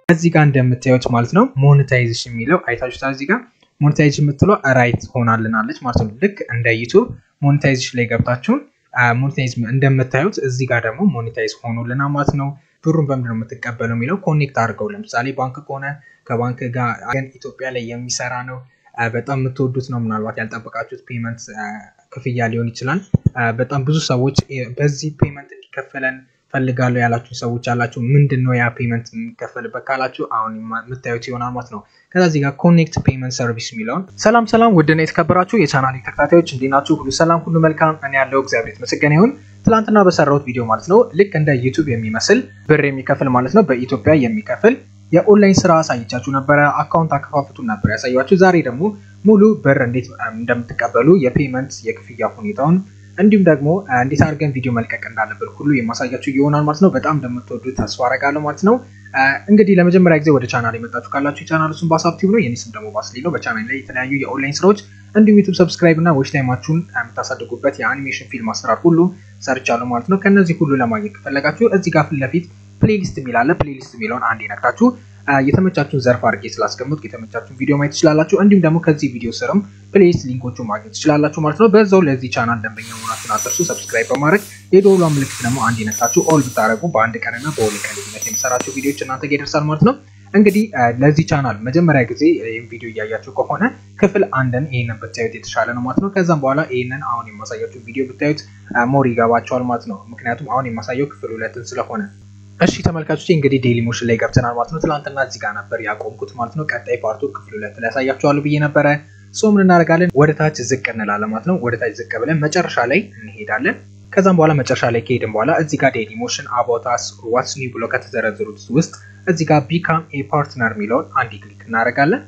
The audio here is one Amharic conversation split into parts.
እዚህ ጋር እንደምታዩት ማለት ነው ሞኔታይዜሽን የሚለው አይታችሁታል። እዚህ ጋር ሞኔታይዜሽን የምትለው ራይት ሆናልናለች ማለት ነው። ልክ እንደ ዩቱብ ሞኔታይዜሽን ላይ ገብታችሁን ሞኔታይዝ እንደምታዩት እዚህ ጋር ደግሞ ሞኔታይዝ ሆኖልና ማለት ነው። ብሩን በምንድን ነው የምትቀበለው የሚለው ኮኔክት አድርገው ለምሳሌ ባንክ ከሆነ ከባንክ ጋር ግን ኢትዮጵያ ላይ የሚሰራ ነው። በጣም የምትወዱት ነው። ምናልባት ያልጠበቃችሁት ፔመንት ክፍያ ሊሆን ይችላል። በጣም ብዙ ሰዎች በዚህ ፔመንት እንዲከፈለን ፈልጋለሁ ያላችሁ ሰዎች አላችሁ። ምንድን ነው ያ ፔመንት የሚከፈልበት ካላችሁ አሁን የምታዩት ይሆናል ማለት ነው። ከዛ እዚህ ጋር ኮኔክት ፔመንት ሰርቪስ የሚለውን ሰላም ሰላም፣ ውድና የተከበራችሁ የቻናል ተከታታዮች እንዴት ናችሁ? ሁሉ ሰላም፣ ሁሉ መልካም። እኔ ያለው እግዚአብሔር የተመሰገነ ይሁን። ትላንትና በሰራሁት ቪዲዮ ማለት ነው ልክ እንደ ዩቱብ የሚመስል ብር የሚከፍል ማለት ነው በኢትዮጵያ የሚከፍል የኦንላይን ስራ አሳይቻችሁ ነበረ። አካውንት አከፋፍቱን ነበር ያሳያችሁ። ዛሬ ደግሞ ሙሉ ብር እንዴት እንደምትቀበሉ የፔመንት የክፍያ ሁኔታውን እንዲሁም ደግሞ እንዴት አድርገን ቪዲዮ መልቀቅ እንዳለብን ሁሉ የማሳያችሁ ይሆናል ማለት ነው። በጣም እንደምትወዱ ተስፋ አረጋለሁ ማለት ነው። እንግዲህ ለመጀመሪያ ጊዜ ወደ ቻናል የመጣችሁ ካላችሁ የቻናል እሱን በሀሳብ ነው። የኔ ስም ደግሞ ባስሌ ነው። በቻናል ላይ የተለያዩ የኦንላይን ስራዎች እንዲሁም ዩቱብ ሰብስክራይብ እና ዎች ታይማችሁን የምታሳድጉበት የአኒሜሽን ፊልም አሰራር ሁሉ ሰርቻለሁ ማለት ነው። ከእነዚህ ሁሉ ለማግኘት ከፈለጋችሁ እዚህ ጋር ፊት ለፊት ፕሌሊስት የሚላለ ፕሌሊስት የሚለውን አንድ ነክታችሁ የተመቻችሁን ዘርፍ አድርጌ ስላስቀምጥ የተመቻችሁን ቪዲዮ ማየት ትችላላችሁ። እንዲሁም ደግሞ ከዚህ ቪዲዮ ስርም ፕሌሊስት ሊንኮቹ ማግኘት ትችላላችሁ ማለት ነው። በዛው ለዚህ ቻናል ደንበኛ መሆናችሁን አትርሱ። ሰብስክራይብ በማድረግ የደወሏ ምልክት ደግሞ አንድ ነክታችሁ ኦል ብታደረጉ በአንድ ቀንና በሁለት ቀን ልዩነት የምሰራቸው ቪዲዮዎች እናንተ ጋር ይደርሳል ማለት ነው። እንግዲህ ለዚህ ቻናል መጀመሪያ ጊዜ ይህን ቪዲዮ እያያችሁ ከሆነ ክፍል አንድን ይህንን ብታዩት የተሻለ ነው ማለት ነው። ከዛም በኋላ ይህንን አሁን የማሳያችሁ ቪዲዮ ብታዩት ሞር ይገባቸዋል ማለት ነው። ምክንያቱም አሁን የማሳየው ክፍል ሁለትን ስለሆነ እሺ ተመልካቾች እንግዲህ ዴይሊ ሞሽን ላይ ገብተናል ማለት ነው። ትናንትና እዚህ ጋር ነበር ያቆምኩት ማለት ነው። ቀጣይ ፓርቱ ክፍል ሁለት ላይ ያሳያችኋለሁ ብዬ ነበረ። ሶ ምን እናደርጋለን? ወደ ታች ዝቅ እንላለን ማለት ነው። ወደ ታች ዝቅ ብለን መጨረሻ ላይ እንሄዳለን። ከዛም በኋላ መጨረሻ ላይ ከሄድን በኋላ እዚህ ጋር ዴይሊ ሞሽን አባውታስ ዋትስ ኒው ብሎ ከተዘረዘሩት ውስጥ እዚህ ጋር ቢካም ኤ ፓርትነር የሚለውን አንድ ክሊክ እናደርጋለን።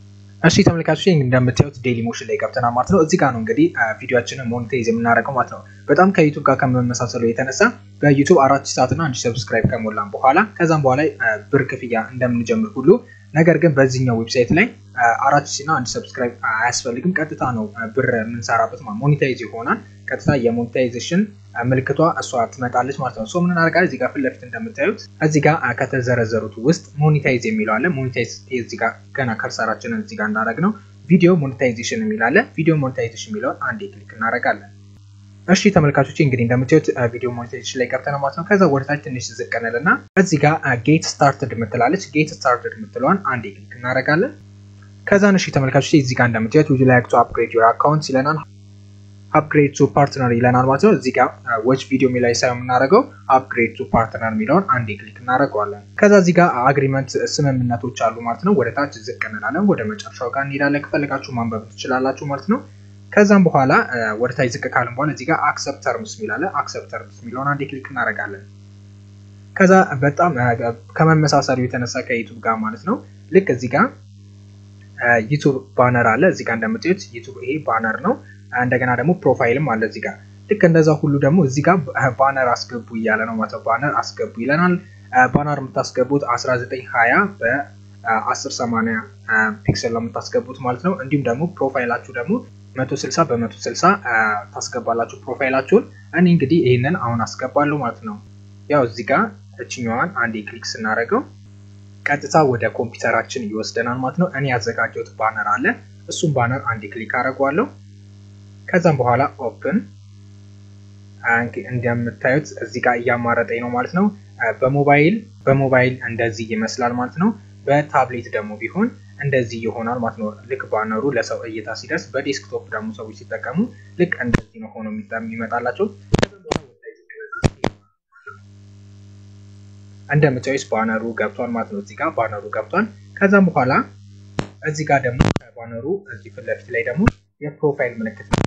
እሺ ተመልካቾች እንደምታዩት ዴይሊ ሞሽን ላይ ገብተናል ማለት ነው። እዚህ ጋር ነው እንግዲህ ቪዲዮችንን ሞኔታይዝ የምናደርገው ማለት ነው። በጣም ከዩቱብ ጋር ከመመሳሰሉ የተነሳ በዩቱብ አራት ሺህ ሰዓትና አንድ ሰብስክራይብ ከሞላን በኋላ ከዛም በኋላ ብር ክፍያ እንደምንጀምር ሁሉ ነገር ግን በዚህኛው ዌብሳይት ላይ አራት ሺህ እና አንድ ሰብስክራይብ አያስፈልግም። ቀጥታ ነው ብር የምንሰራበት ሞኔታይዝ ይሆናል። ቀጥታ የሞኔታይዜሽን ምልክቷ እሷ ትመጣለች ማለት ነው። ሶ ምን እናደርጋለን? እዚህ ጋር ፊት ለፊት እንደምታዩት እዚህ ጋር ከተዘረዘሩት ውስጥ ሞኔታይዝ የሚለው አለ። ሞኔታይዝ እዚህ ጋር ገና ከርሰራችንን እዚህ ጋር እንዳደረግ ነው ቪዲዮ ሞኔታይዜሽን የሚል አለ። ቪዲዮ ሞኔታይዜሽን የሚለውን አንዴ ክሊክ እናደርጋለን። እሺ ተመልካቾች እንግዲህ እንደምታዩት ቪዲዮ ሞኔታይዜሽን ላይ ገብተን ማለት ነው። ከዛ ወደታች ትንሽ ዝቅ እንልና እዚህ ጋር ጌት ስታርትድ የምትላለች ጌት ስታርትድ የምትለዋን አንዴ ክሊክ እናደርጋለን። ከዛን እሺ ተመልካቾች እዚህ ጋር እንደምታዩት ውድ ላይክ ቱ አፕግሬድ ዩር አካውንት ይለናል። አፕግሬድ ቱ ፓርትነር ይለናል ማለት ነው። እዚህ ጋር ዎች ቪዲዮ የሚላይ ሳይሆን የምናደርገው አፕግሬድ ቱ ፓርትነር የሚለውን አንዴ ክሊክ እናደርገዋለን። ከዛ እዚህ ጋር አግሪመንት ስምምነቶች አሉ ማለት ነው። ወደ ታች ዝቅ እንላለን። ወደ መጨረሻው ጋር እንሄዳለን። ከፈለጋችሁ ማንበብ ትችላላችሁ ማለት ነው። ከዛም በኋላ ወደ ታች ዝቅ ካልን በኋላ እዚህ ጋር አክሰፕት ተርምስ የሚላለ አክሰፕት ተርምስ የሚለውን አንዴ ክሊክ እናደርጋለን። ከዛ በጣም ከመመሳሰሉ የተነሳ ከዩቱብ ጋር ማለት ነው ልክ እዚህ ጋር ዩቱብ ባነር አለ። እዚህ ጋር እንደምታዩት ዩቱብ ይሄ ባነር ነው። እንደገና ደግሞ ፕሮፋይልም አለ እዚህ ጋር ልክ እንደዛ ሁሉ ደግሞ እዚህ ጋር ባነር አስገቡ እያለ ነው ማለት ነው። ባነር አስገቡ ይለናል። ባነር የምታስገቡት 1920 በ1080 ፒክሰል ነው የምታስገቡት ማለት ነው። እንዲሁም ደግሞ ፕሮፋይላችሁ ደግሞ 160 በ160 ታስገባላችሁ ፕሮፋይላችሁን። እኔ እንግዲህ ይህንን አሁን አስገባለሁ ማለት ነው። ያው እዚህ ጋር እችኛዋን አንዴ ክሊክ ስናደርገው ቀጥታ ወደ ኮምፒውተራችን ይወስደናል ማለት ነው። እኔ ያዘጋጀሁት ባነር አለ። እሱም ባነር አንዴ ክሊክ አደርገዋለሁ። ከዛም በኋላ ኦፕን እንደምታዩት እዚህ ጋር እያማረጠኝ ነው ማለት ነው። በሞባይል በሞባይል እንደዚህ ይመስላል ማለት ነው። በታብሌት ደግሞ ቢሆን እንደዚህ ይሆናል ማለት ነው። ልክ ባነሩ ለሰው እይታ ሲደርስ፣ በዴስክቶፕ ደግሞ ሰዎች ሲጠቀሙ ልክ እንደዚህ ነው ሆኖ የሚመጣላቸው። እንደምታዩት ባነሩ ገብቷል ማለት ነው። እዚህ ጋር ባነሩ ገብቷል። ከዛም በኋላ እዚህ ጋር ደግሞ ባነሩ እዚህ ፊት ለፊት ላይ ደግሞ የፕሮፋይል ምልክት ነው።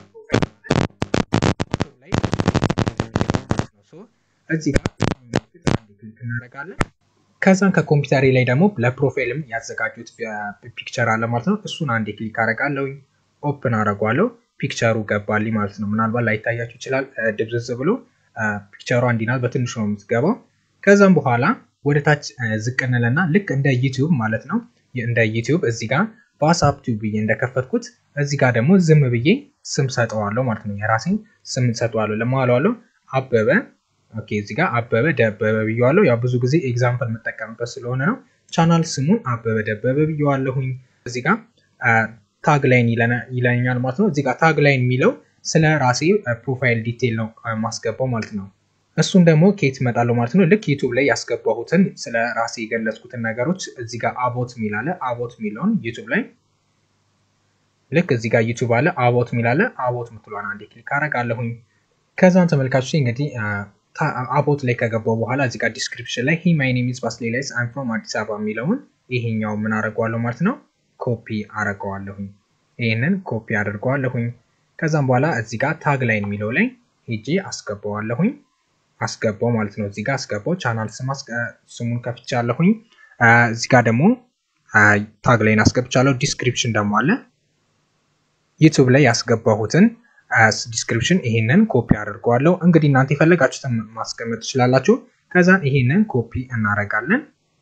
እዚህ ጋር ክሊክ እናደርጋለን። ከዛም ከኮምፒውተሬ ላይ ደግሞ ለፕሮፋይልም ያዘጋጁት ፒክቸር አለ ማለት ነው። እሱን አንዴ ክሊክ አደርጋለሁ፣ ኦፕን አደርጓለሁ። ፒክቸሩ ገባልኝ ማለት ነው። ምናልባት ላይታያችሁ ይችላል ድብዝዝ ብሎ ፒክቸሯ እንዲናት በትንሹ ነው የምትገባው። ከዛም በኋላ ወደ ታች ዝቅ እንልና ልክ እንደ ዩቲዩብ ማለት ነው እንደ ዩቲዩብ እዚህ ጋር በዋትስአፕ ቲዩብ ብዬ እንደከፈትኩት እዚህ ጋር ደግሞ ዝም ብዬ ስም ሰጠዋለሁ ማለት ነው። የራሴን ስም ሰጠዋለሁ። ለማዋለዋለሁ አበበ ኦኬ እዚህ ጋር አበበ ደበበ ብየዋለሁ። ያው ብዙ ጊዜ ኤግዛምፕል የምጠቀምበት ስለሆነ ነው። ቻናል ስሙን አበበ ደበበ ብየዋለሁኝ። እዚህ ጋር ታግ ላይን ይለኛል ማለት ነው። እዚህ ጋር ታግ ላይን የሚለው ስለ ራሴ ፕሮፋይል ዲቴይል ነው ማስገባው ማለት ነው። እሱን ደግሞ ከየት እመጣለሁ ማለት ነው። ልክ ዩቱብ ላይ ያስገባሁትን ስለ ራሴ የገለጽኩትን ነገሮች እዚህ ጋር አቦት የሚል አለ። አቦት የሚለውን ዩቱብ ላይ ልክ እዚህ ጋር ዩቱብ አለ፣ አቦት የሚል አለ። አቦት ምትሏን አንዴ ክሊክ አደርጋለሁኝ። ከዛን ተመልካቾች እንግዲህ አቦት ላይ ከገባው በኋላ እዚህ ጋር ዲስክሪፕሽን ላይ ሂ ማይ ኔም ኢዝ ባስሌ ላይስ አይም ፍሮም አዲስ አበባ የሚለውን ይሄኛው ምን አደርገዋለሁ ማለት ነው ኮፒ አደርገዋለሁኝ። ይህንን ኮፒ አደርገዋለሁኝ። ከዛም በኋላ እዚህ ጋር ታግ ላይን የሚለው ላይ ሄጄ አስገባዋለሁኝ አስገባው ማለት ነው። እዚህ ጋር አስገባው ቻናል ስሙን ከፍቻለሁኝ። እዚህ ጋር ደግሞ ታግ ላይን አስገብቻለሁ። ዲስክሪፕሽን ደግሞ አለ ዩቱብ ላይ ያስገባሁትን ዲስክሪፕሽን ይሄንን ኮፒ አድርገዋለሁ። እንግዲህ እናንተ የፈለጋችሁትን ማስቀመጥ ትችላላችሁ። ከዛን ይሄንን ኮፒ እናደርጋለን።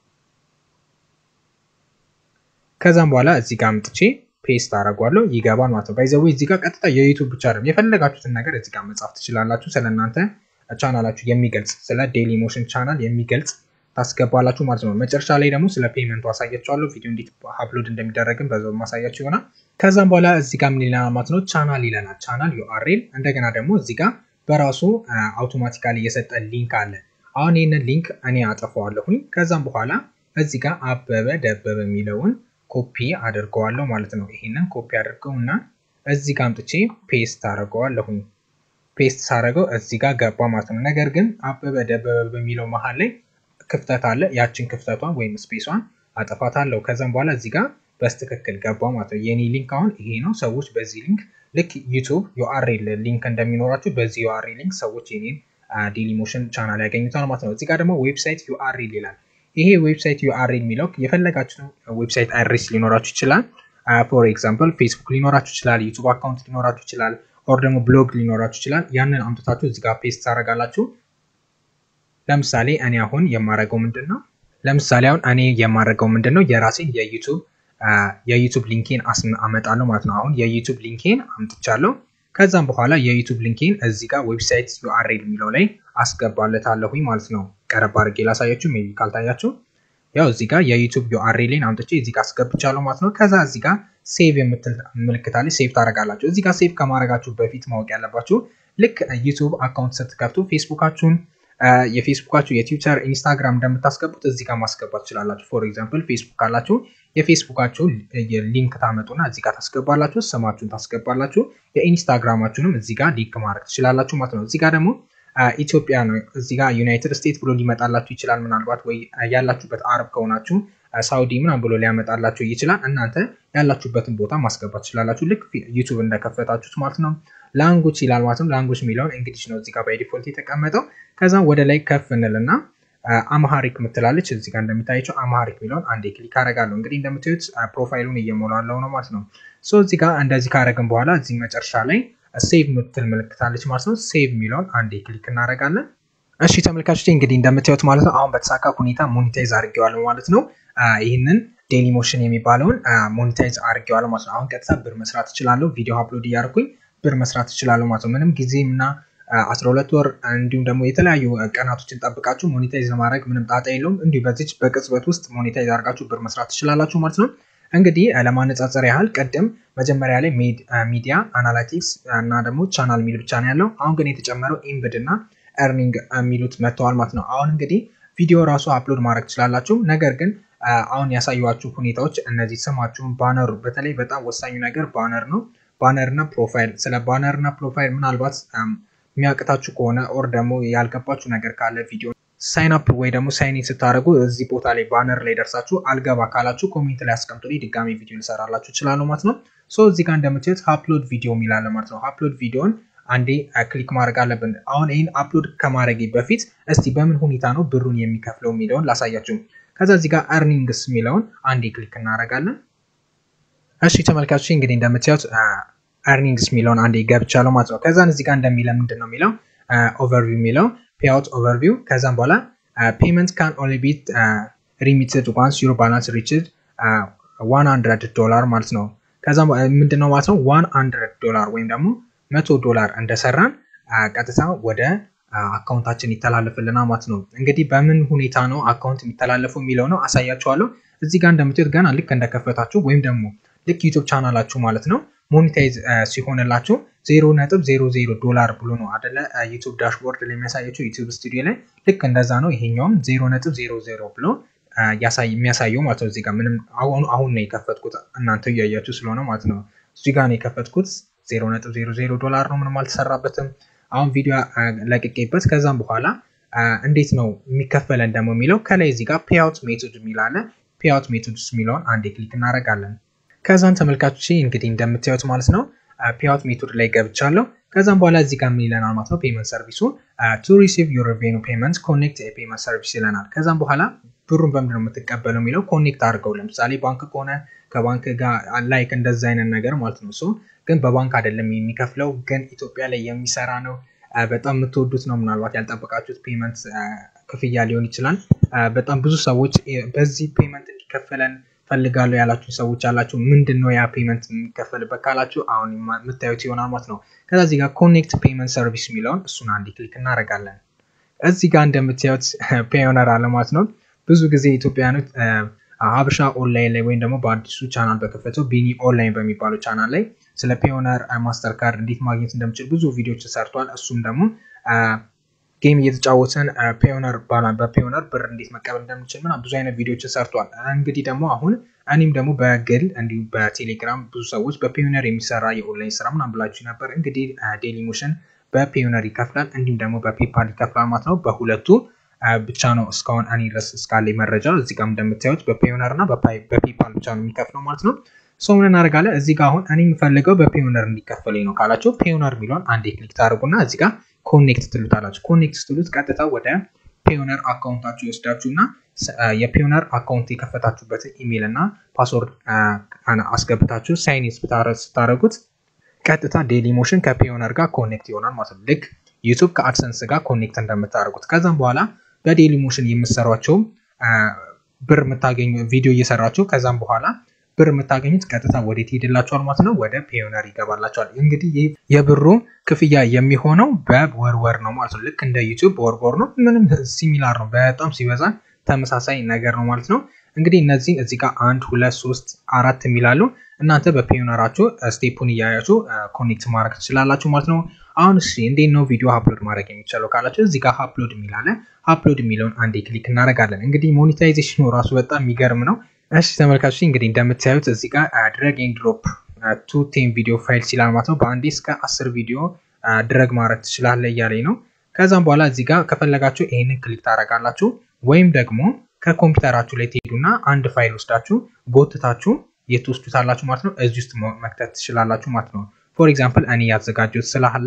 ከዛም በኋላ እዚህ ጋር አምጥቼ ፔስት አደርገዋለሁ ይገባል ማለት ነው። ባይዘዌ እዚህ ጋር ቀጥታ የዩቱብ ብቻ አይደለም የፈለጋችሁትን ነገር እዚህ ጋር መጻፍ ትችላላችሁ። ስለእናንተ ቻናላችሁ የሚገልጽ ስለ ዴሊ ሞሽን ቻናል የሚገልጽ ታስገባላችሁ ማለት ነው። መጨረሻ ላይ ደግሞ ስለ ፔመንቱ አሳያችኋለሁ። ቪዲዮ እንዴት አፕሎድ እንደሚደረግም በዛው ማሳያችሁ ይሆናል። ከዛም በኋላ እዚህ ጋር ምን ይለናል ማለት ነው ቻናል ይለናል። ቻናል ዩአርኤል እንደገና ደግሞ እዚህ ጋር በራሱ አውቶማቲካሊ የሰጠ ሊንክ አለ። አሁን ይህንን ሊንክ እኔ አጠፋዋለሁኝ። ከዛም በኋላ እዚህ ጋር አበበ ደበበ የሚለውን ኮፒ አድርገዋለሁ ማለት ነው። ይሄንን ኮፒ አድርገው እና እዚህ ጋር አምጥቼ ፔስት አድርገዋለሁኝ። ፔስት ሳደርገው እዚህ ጋር ገባ ማለት ነው። ነገር ግን አበበ ደበበ በሚለው መሀል ላይ ክፍተት አለ። ያችን ክፍተቷን ወይም ስፔሷን አጠፋታለሁ። ከዛም በኋላ እዚህ ጋር በስትክክል ገባ ማለት ነው። የኔ ሊንክ አሁን ይሄ ነው። ሰዎች በዚህ ሊንክ ልክ ዩቱብ ዩአርኤል ሊንክ እንደሚኖራችሁ በዚህ ዩአርኤል ሊንክ ሰዎች የኔን ዴሊ ሞሽን ቻናል ያገኙታል ማለት ነው። እዚህ ጋር ደግሞ ዌብሳይት ዩአርኤል ይላል። ይሄ ዌብሳይት ዩአርኤል የሚለው የፈለጋችሁትን ዌብሳይት አድሬስ ሊኖራችሁ ይችላል። ፎር ኤግዛምፕል ፌስቡክ ሊኖራችሁ ይችላል፣ ዩቱብ አካውንት ሊኖራችሁ ይችላል፣ ኦር ደግሞ ብሎግ ሊኖራችሁ ይችላል። ያንን አምጥታችሁ እዚህ ጋር ፔስት ታደርጋላችሁ። ለምሳሌ እኔ አሁን የማደርገው ምንድን ነው? ለምሳሌ አሁን እኔ የማደርገው ምንድን ነው? የራሴን የዩቱብ የዩቱብ ሊንኬን አመጣለሁ ማለት ነው። አሁን የዩቱብ ሊንኬን አምጥቻለሁ። ከዛም በኋላ የዩቱብ ሊንኬን እዚህ ጋር ዌብሳይት ዩአርኤል የሚለው ላይ አስገባለታለሁኝ ማለት ነው። ቀረብ አድርጌ ላሳያችሁ፣ ሜይ ቢ ካልታያችሁ። ያው እዚህ ጋር የዩቱብ ዩአርኤልን አምጥቼ እዚህ ጋር አስገብቻለሁ ማለት ነው። ከዛ እዚህ ጋር ሴቭ የምትል ምልክታለች፣ ሴቭ ታደርጋላችሁ። እዚህ ጋር ሴቭ ከማድረጋችሁ በፊት ማወቅ ያለባችሁ ልክ ዩቱብ አካውንት ስትከፍቱ ፌስቡካችሁን የፌስቡካችሁ የትዊተር ኢንስታግራም እንደምታስገቡት እዚህ ጋር ማስገባት ትችላላችሁ። ፎር ኤግዛምፕል ፌስቡክ ካላችሁ የፌስቡካችሁ ሊንክ ታመጡና እዚህ ጋር ታስገባላችሁ፣ ስማችሁን ታስገባላችሁ። የኢንስታግራማችሁንም እዚህ ጋር ሊንክ ማድረግ ትችላላችሁ ማለት ነው። እዚህ ጋር ደግሞ ኢትዮጵያ ነው። እዚህ ጋር ዩናይትድ ስቴትስ ብሎ ሊመጣላችሁ ይችላል። ምናልባት ወይ ያላችሁበት አረብ ከሆናችሁ ሳውዲ ምናምን ብሎ ሊያመጣላችሁ ይችላል። እናንተ ያላችሁበትን ቦታ ማስገባት ትችላላችሁ። ልክ ዩቱብ እንደከፈታችሁት ማለት ነው። ላንጉጅ ይላል ማለት ነው። ላንጉጅ የሚለውን እንግሊሽ ነው እዚህ ጋር ባይ ዲፎልት የተቀመጠው። ከዛ ወደ ላይ ከፍ እንልና አምሃሪክ ምትላለች እዚህ ጋር እንደሚታያቸው አምሃሪክ የሚለውን አንዴ ክሊክ አደርጋለሁ። እንግዲህ እንደምታዩት ፕሮፋይሉን እየሞላለው ነው ማለት ነው። ሶ እዚህ ጋር እንደዚህ ካደረግን በኋላ እዚህ መጨረሻ ላይ ሴቭ ምትል ምልክታለች ማለት ነው። ሴቭ የሚለውን አንዴ ክሊክ እናደርጋለን። እሺ ተመልካቾች እንግዲህ እንደምታዩት ማለት ነው አሁን በተሳካ ሁኔታ ሞኒታይዝ አድርጌዋለሁ ማለት ነው። ይህንን ዴሊ ሞሽን የሚባለውን ሞኒታይዝ አድርጌዋለሁ ማለት ነው። አሁን ቀጥታ ብር መስራት እችላለሁ። ቪዲዮ አፕሎድ እያደረኩኝ ብር መስራት እችላለሁ ማለት ነው። ምንም ጊዜም እና 12 ወር እንዲሁም ደግሞ የተለያዩ ቀናቶችን ጠብቃችሁ ሞኔታይዝ ለማድረግ ምንም ጣጣ የለውም። እንዲሁ በዚች በቅጽበት ውስጥ ሞኔታይዝ አድርጋችሁ ብር መስራት ትችላላችሁ ማለት ነው። እንግዲህ ለማነጻጸር ያህል ቅድም መጀመሪያ ላይ ሚዲያ አናላቲክስ እና ደግሞ ቻናል ሚል ብቻ ነው ያለው። አሁን ግን የተጨመረው ኢምብድ እና ኤርኒንግ የሚሉት መጥተዋል ማለት ነው። አሁን እንግዲህ ቪዲዮ ራሱ አፕሎድ ማድረግ ትችላላችሁ። ነገር ግን አሁን ያሳዩችሁ ሁኔታዎች እነዚህ ስማችሁን፣ ባነሩ በተለይ በጣም ወሳኙ ነገር ባነር ነው። ባነር እና ፕሮፋይል ስለ ባነር እና ፕሮፋይል ምናልባት የሚያቅታችሁ ከሆነ ኦር ደግሞ ያልገባችሁ ነገር ካለ ቪዲዮ ሳይን አፕ ወይ ደግሞ ሳይኒን ስታደርጉ እዚህ ቦታ ላይ ባነር ላይ ደርሳችሁ አልገባ ካላችሁ ኮሜንት ላይ አስቀምጡልኝ ድጋሚ ቪዲዮ ልሰራላችሁ እችላለሁ ማለት ነው። ሶ እዚህ ጋር እንደምታዩት አፕሎድ ቪዲዮ የሚላለ ማለት ነው። አፕሎድ ቪዲዮን አንዴ ክሊክ ማድረግ አለብን። አሁን ይህን አፕሎድ ከማድረግ በፊት እስቲ በምን ሁኔታ ነው ብሩን የሚከፍለው የሚለውን ላሳያችሁ። ከዛ እዚህ ጋር አርኒንግስ የሚለውን አንዴ ክሊክ እናደርጋለን። እሺ ተመልካቾች እንግዲህ እንደምታዩት አርኒንግስ የሚለውን አንዴ ገብቻለሁ ማለት ነው። ከዛን እዚህ ጋር እንደሚለ ምንድን ነው የሚለው ኦቨርቪው የሚለው ፔአውት ኦቨርቪው ከዛም በኋላ ፔመንት ካን ኦንሊ ቢ ሪሚትድ ዋንስ ዩር ባላንስ ሪችድ ዋን ሀንድረድ ዶላር ማለት ነው። ከዛም ምንድን ነው ማለት ነው ዋን ሀንድረድ ዶላር ወይም ደግሞ መቶ ዶላር እንደሰራን ቀጥታ ወደ አካውንታችን ይተላለፍልናል ማለት ነው። እንግዲህ በምን ሁኔታ ነው አካውንት የሚተላለፈው የሚለው ነው አሳያችኋለሁ። እዚህ ጋር እንደምታዩት ገና ልክ እንደከፈታችሁ ወይም ደግሞ ልክ ዩቱብ ቻናላችሁ ማለት ነው ሞኔታይዝ ሲሆንላችሁ ዜሮ ነጥብ ዜሮ ዜሮ ዶላር ብሎ ነው አደለ ዩቱብ ዳሽቦርድ ላይ የሚያሳያቸው ዩቱብ ስቱዲዮ ላይ ልክ እንደዛ ነው። ይሄኛውም ዜሮ ነጥብ ዜሮ ዜሮ ብሎ የሚያሳየው ማለት ነው። እዚህ ጋር ምንም አሁን ነው የከፈትኩት እናንተ እያያችሁ ስለሆነ ማለት ነው። እዚህ ጋር ነው የከፈትኩት ዜሮ ነጥብ ዜሮ ዜሮ ዶላር ነው። ምንም አልተሰራበትም። አሁን ቪዲዮ ለቅቄበት ከዛም በኋላ እንዴት ነው የሚከፈለን ደግሞ የሚለው ከላይ እዚህ ጋር ፔአውት ሜቶድ የሚላለ ፔአውት ሜቶድስ የሚለውን አንዴ ክሊክ እናደርጋለን። ከዛን ተመልካቾች እንግዲህ እንደምታዩት ማለት ነው ፔአውት ሜቶድ ላይ ገብቻለሁ። ከዛም በኋላ እዚህ ጋር ምን ይለናል ማለት ነው ፔመንት ሰርቪሱ ቱ ሪሲቭ ዩር ሬቬኑ ፔመንት ኮኔክት ፔመንት ሰርቪስ ይለናል። ከዛም በኋላ ብሩን በምንድን ነው የምትቀበለው የሚለው ኮኔክት አድርገው ለምሳሌ ባንክ ከሆነ ከባንክ ጋር ላይክ እንደዛ አይነት ነገር ማለት ነው። ሶ ግን በባንክ አይደለም የሚከፍለው ግን ኢትዮጵያ ላይ የሚሰራ ነው። በጣም የምትወዱት ነው። ምናልባት ያልጠበቃችሁት ፔመንት ክፍያ ሊሆን ይችላል። በጣም ብዙ ሰዎች በዚህ ፔመንት እንዲከፈለን ፈልጋለሁ ያላችሁ ሰዎች ያላችሁ ምንድን ነው ያ ፔመንት የሚከፈልበት ካላችሁ አሁን የምታዩት ይሆናል ማለት ነው። ከዛ እዚህ ጋር ኮኔክት ፔመንት ሰርቪስ የሚለውን እሱን አንድ ክሊክ እናደርጋለን። እዚህ ጋር እንደምታዩት ፔዮነር አለ ማለት ነው። ብዙ ጊዜ ኢትዮጵያኖች ሀበሻ ኦንላይን ላይ ወይም ደግሞ በአዲሱ ቻናል በከፈተው ቢኒ ኦንላይን በሚባለው ቻናል ላይ ስለ ፔዮነር ማስተር ካርድ እንዴት ማግኘት እንደምችል ብዙ ቪዲዮዎች ሰርቷል። እሱም ደግሞ ጌም እየተጫወትን ፔዮነር በፔዮነር ብር እንዴት መቀበል እንደምችል ምናምን ብዙ አይነት ቪዲዮዎችን ሰርቷል። እንግዲህ ደግሞ አሁን እኔም ደግሞ በግል እንዲሁም በቴሌግራም ብዙ ሰዎች በፔዮነር የሚሰራ የኦንላይን ስራ ምናምን ብላችሁ ነበር። እንግዲህ ዴሊ ሞሽን በፔዮነር ይከፍላል፣ እንዲሁም ደግሞ በፔፓል ይከፍላል ማለት ነው። በሁለቱ ብቻ ነው እስካሁን እኔ ድረስ እስካለኝ መረጃ እዚህ ጋር እንደምታዩት በፔዮነር እና በፔፓል ብቻ ነው የሚከፍለው ማለት ነው። ሰው ምን እናደርጋለን እዚህ ጋር አሁን እኔ የምፈልገው በፔዮነር እንዲከፈለኝ ነው ካላችሁ ፔዮነር የሚለውን አንዴ ክሊክ ታደርጉና እዚህ ጋር ኮኔክት ትሉታላችሁ። ኮኔክት ስትሉት ቀጥታ ወደ ፔዮነር አካውንታችሁ ይወስዳችሁ እና የፔዮነር አካውንት የከፈታችሁበትን ኢሜይል እና ፓስወርድ አስገብታችሁ ሳይኒን ስታደረጉት ቀጥታ ዴሊ ሞሽን ከፔዮነር ጋር ኮኔክት ይሆናል ማለት ነው። ልክ ዩቱብ ከአድሰንስ ጋር ኮኔክት እንደምታደርጉት ከዛም በኋላ በዴሊ ሞሽን የምሰሯቸውም ብር የምታገኙ ቪዲዮ እየሰራችሁ ከዛም በኋላ ብር የምታገኙት ቀጥታ ወዴት ሄድላችኋል ማለት ነው፣ ወደ ፔዮነር ይገባላችኋል። እንግዲህ የብሩ ክፍያ የሚሆነው በወርወር ነው ማለት ነው። ልክ እንደ ዩቱብ በወርወር ነው። ምንም ሲሚላር ነው። በጣም ሲበዛ ተመሳሳይ ነገር ነው ማለት ነው። እንግዲህ እነዚህ እዚህ ጋር አንድ ሁለት ሶስት አራት የሚላሉ እናንተ በፔዮነራችሁ ስቴፑን እያያችሁ ኮኔክት ማድረግ ትችላላችሁ ማለት ነው። አሁን እሺ እንዴት ነው ቪዲዮ አፕሎድ ማድረግ የሚቻለው ካላችሁ እዚህ ጋር አፕሎድ የሚላለ አፕሎድ የሚለውን አንዴ ክሊክ እናደርጋለን። እንግዲህ ሞኔታይዜሽኑ ራሱ በጣም የሚገርም ነው። እሺ ተመልካቾች እንግዲህ እንደምታዩት እዚህ ጋር ድረግ ኤንድ ድሮፕ ቱ ቴን ቪዲዮ ፋይል ሲላል ማለት ነው። በአንዴ እስከ አስር ቪዲዮ ድረግ ማድረግ ትችላለ እያለኝ ነው። ከዛም በኋላ እዚህ ጋር ከፈለጋችሁ ይህንን ክሊክ ታደርጋላችሁ ወይም ደግሞ ከኮምፒውተራችሁ ላይ ትሄዱና አንድ ፋይል ወስዳችሁ ጎትታችሁ የትወስዱታላችሁ ማለት ነው። እዚህ ውስጥ መክተት ትችላላችሁ ማለት ነው። ፎር ኤግዛምፕል እኔ ያዘጋጀሁት ስላለ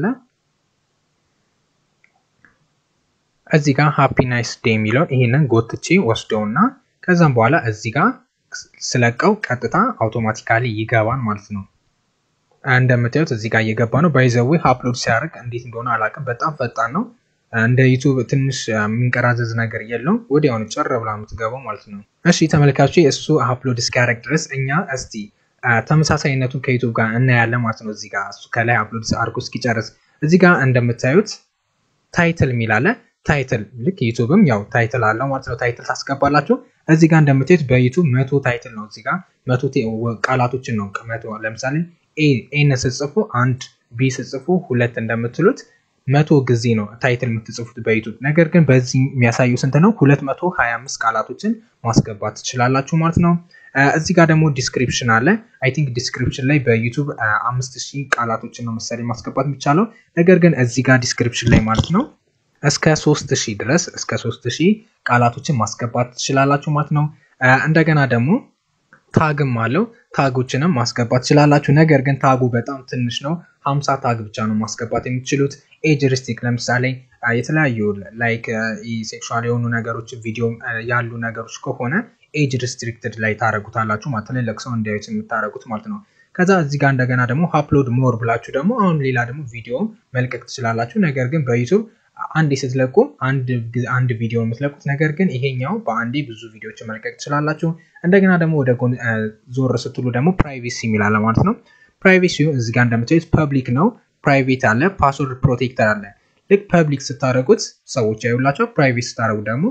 እዚህ ጋር ሃፒ ናይስ ዴይ የሚለውን ይህንን ጎትቼ ወስደውና ከዛም በኋላ እዚህ ጋር ስለቀው ቀጥታ አውቶማቲካሊ ይገባል ማለት ነው። እንደምታዩት እዚህ ጋር እየገባ ነው። ባይዘዌ አፕሎድ ሲያደርግ እንዴት እንደሆነ አላውቅም። በጣም ፈጣን ነው። እንደ ዩቱብ ትንሽ የሚንቀራዘዝ ነገር የለውም። ወዲያውኑ ጨር ብላ የምትገባው ማለት ነው። እሺ ተመልካቾች እሱ አፕሎድ እስኪያደርግ ድረስ እኛ እስቲ ተመሳሳይነቱን ከዩቱብ ጋር እናያለን ማለት ነው። እዚህ ጋር እሱ ከላይ አፕሎድ አድርጎ እስኪጨርስ እዚህ ጋር እንደምታዩት ታይትል የሚል አለ። ታይትል ልክ ዩቱብም ያው ታይትል አለው ማለት ነው። ታይትል ታስገባላችሁ። እዚህ ጋር እንደምታዩት በዩቱብ መቶ ታይትል ነው። እዚህ ጋር መቶ ቃላቶችን ነው መቶ ለምሳሌ ኤን ስጽፉ አንድ ቢ ስጽፉ ሁለት እንደምትሉት መቶ ጊዜ ነው ታይትል የምትጽፉት በዩቱብ። ነገር ግን በዚህ የሚያሳዩ ስንት ነው? ሁለት መቶ ሀያ አምስት ቃላቶችን ማስገባት ትችላላችሁ ማለት ነው። እዚህ ጋር ደግሞ ዲስክሪፕሽን አለ። አይ ቲንክ ዲስክሪፕሽን ላይ በዩቱብ አምስት ሺህ ቃላቶችን ነው መሰለኝ ማስገባት የሚቻለው። ነገር ግን እዚህ ጋር ዲስክሪፕሽን ላይ ማለት ነው እስከ ሶስት ሺህ ድረስ እስከ ሶስት ሺህ ቃላቶችን ማስገባት ትችላላችሁ ማለት ነው። እንደገና ደግሞ ታግም አለው ታጎችንም ማስገባት ትችላላችሁ። ነገር ግን ታጉ በጣም ትንሽ ነው። ሀምሳ ታግ ብቻ ነው ማስገባት የምትችሉት። ኤጅ ሪስቲክ ለምሳሌ የተለያዩ ላይክ ሴክሹዋል የሆኑ ነገሮች ቪዲዮ ያሉ ነገሮች ከሆነ ኤጅ ሪስትሪክትድ ላይ ታደረጉታላችሁ ማለት ትልልቅ ሰው እንዲያዩት የምታደረጉት ማለት ነው። ከዛ እዚህ ጋር እንደገና ደግሞ አፕሎድ ሞር ብላችሁ ደግሞ አሁን ሌላ ደግሞ ቪዲዮ መልቀቅ ትችላላችሁ። ነገር ግን በዩቱብ አንዴ ስትለቁ አንድ ቪዲዮ የምትለቁት ነገር ግን ይሄኛው በአንዴ ብዙ ቪዲዮዎች መልቀቅ ትችላላችሁ። እንደገና ደግሞ ወደ ጎን ዞር ስትሉ ደግሞ ፕራይቬሲ የሚላለ ማለት ነው። ፕራይቬሲ እዚህ ጋር እንደምታዩት ፐብሊክ ነው፣ ፕራይቬት አለ፣ ፓስወርድ ፕሮቴክተር አለ። ልክ ፐብሊክ ስታደረጉት ሰዎች ያዩላቸው፣ ፕራይቬት ስታደረጉት ደግሞ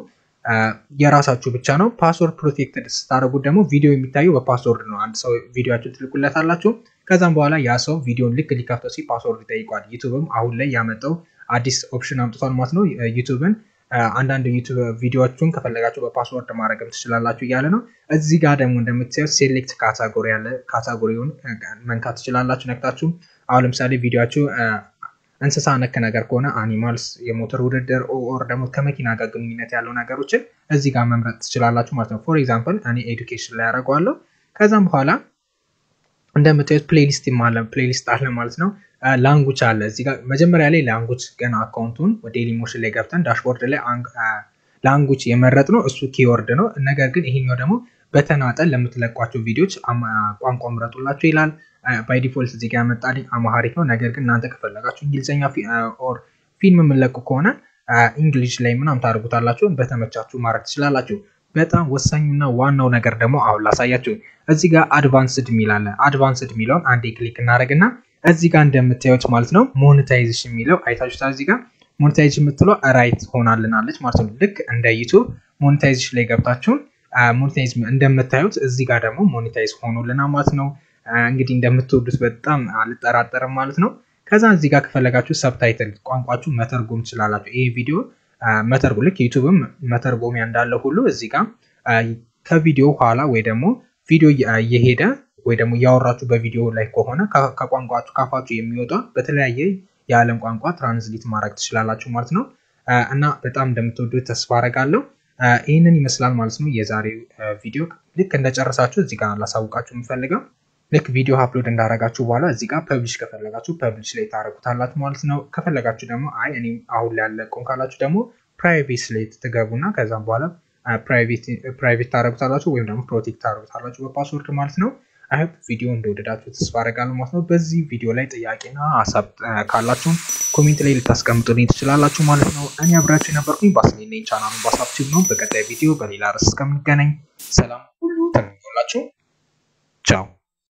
የራሳችሁ ብቻ ነው። ፓስወርድ ፕሮቴክትድ ስታደረጉት ደግሞ ቪዲዮ የሚታየው በፓስወርድ ነው። አንድ ሰው ቪዲዮችሁ ትልቁለት አላችሁ። ከዛም በኋላ ያ ሰው ቪዲዮን ልክ ሊከፍተው ሲ ፓስወርድ ይጠይቋል። ዩቱብም አሁን ላይ ያመጣው አዲስ ኦፕሽን አምጥቷል ማለት ነው። ዩቱብን አንዳንድ ዩቱብ ቪዲዮዎቹን ከፈለጋችሁ በፓስወርድ ማድረግም ትችላላችሁ እያለ ነው። እዚህ ጋር ደግሞ እንደምታዩት ሴሌክት ካታጎሪ ያለ ካታጎሪውን መንካት ትችላላችሁ ነክታችሁ። አሁን ለምሳሌ ቪዲዮችሁ እንስሳ ነክ ነገር ከሆነ አኒማልስ፣ የሞተር ውድድር ኦር ደግሞ ከመኪና ጋር ግንኙነት ያለው ነገሮችን እዚህ ጋር መምረጥ ትችላላችሁ ማለት ነው። ፎር ኤግዛምፕል እኔ ኤዱኬሽን ላይ ያደርገዋለሁ። ከዛም በኋላ እንደምታዩት ፕሌሊስት አለ ፕሌሊስት አለ ማለት ነው። ላንጉጅ አለ እዚህ ጋር መጀመሪያ ላይ ላንጉጅ ገና አካውንቱን ወደ ዴሊሞሽን ላይ ገብተን ዳሽቦርድ ላይ ላንጉጅ የመረጥ ነው እሱ ኪወርድ ነው። ነገር ግን ይሄኛው ደግሞ በተናጠል ለምትለቋቸው ቪዲዮዎች ቋንቋ ምረጡላቸው ይላል። ባይ ዲፎልት እዚህ ጋር ያመጣልኝ አማሃሪክ ነው። ነገር ግን እናንተ ከፈለጋችሁ እንግሊዝኛ ኦር ፊልም የምንለቁ ከሆነ እንግሊሽ ላይ ምናምን ታደርጉታላችሁ። በተመቻችሁ ማድረግ ትችላላችሁ። በጣም ወሳኙና ዋናው ነገር ደግሞ አሁን ላሳያችሁ። እዚህ ጋር አድቫንስድ የሚል አለ። አድቫንስድ የሚለውን አንዴ ክሊክ እናደርግና እዚህ ጋር እንደምታዩት ማለት ነው ሞኔታይዜሽን የሚለው አይታችሁታል። እዚህ ጋር ሞኔታይዜሽን የምትለው ራይት ሆናልናለች ማለት ነው። ልክ እንደ ዩቱብ ሞኔታይዜሽን ላይ ገብታችሁን ሞኔታይዝ እንደምታዩት እዚህ ጋር ደግሞ ሞኔታይዝ ሆኖልና ማለት ነው። እንግዲህ እንደምትወዱት በጣም አልጠራጠርም ማለት ነው። ከዛ እዚህ ጋር ከፈለጋችሁ ሰብታይትል ቋንቋችሁ መተርጎም ትችላላችሁ። ይህ ቪዲዮ መተርጎ ልክ ዩቱብም መተርጎሚያ እንዳለ ሁሉ እዚህ ጋር ከቪዲዮ ኋላ ወይ ደግሞ ቪዲዮ እየሄደ ወይ ደግሞ እያወራችሁ በቪዲዮ ላይ ከሆነ ከቋንቋችሁ ካፋችሁ የሚወጣ በተለያየ የዓለም ቋንቋ ትራንስሊት ማድረግ ትችላላችሁ ማለት ነው። እና በጣም እንደምትወዱት ተስፋ አረጋለሁ። ይህንን ይመስላል ማለት ነው የዛሬው ቪዲዮ። ልክ እንደጨረሳችሁ እዚህ ጋር ላሳውቃችሁ የምፈልገው ልክ ቪዲዮ አፕሎድ እንዳረጋችሁ በኋላ እዚህ ጋር ፐብሊሽ ከፈለጋችሁ ፐብሊሽ ላይ ታደረጉታላችሁ ማለት ነው። ከፈለጋችሁ ደግሞ አይ እኔ አሁን ላይ ያለቀውን ካላችሁ ደግሞ ፕራይቬት ላይ ትገቡና ከዛም በኋላ ፕራይቬት ታደረጉታላችሁ ወይም ደግሞ ፕሮቴክት ታደረጉታላችሁ በፓስወርድ ማለት ነው። አይሆፕ ቪዲዮ እንደወደዳችሁ ተስፋ አደርጋለሁ ማለት ነው። በዚህ ቪዲዮ ላይ ጥያቄና ሀሳብ ካላችሁም ኮሜንት ላይ ልታስቀምጡልኝ ትችላላችሁ ማለት ነው። እኔ አብራችሁ የነበርኩኝ ባስሌነኝ ቻናሉን ባሳብችብ ነው። በቀጣይ ቪዲዮ በሌላ ርዕስ እስከምንገናኝ ሰላም ሁሉ ተመኞላችሁ። ቻው